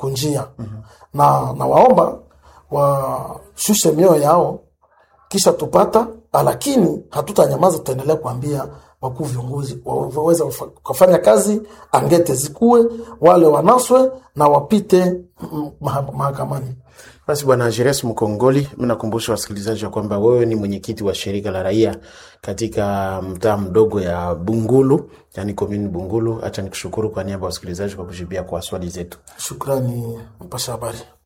kunjia na nawaomba washushe mioyo yao kisha tupata, lakini hatutanyamaza, tutaendelea kuambia wakuu viongozi waweza kufanya kazi angete zikuwe wale wanaswe na wapite mm, maha- mahakamani. Basi Bwana Jeres Mkongoli, mi nakumbusha wasikilizaji wa kwamba wewe ni mwenyekiti wa shirika la raia katika mtaa mdogo ya Bungulu, yani komini Bungulu. Hacha nikushukuru kwa niaba ya wasikilizaji kwa kujibia kwa swali zetu. Shukrani mpasha habari.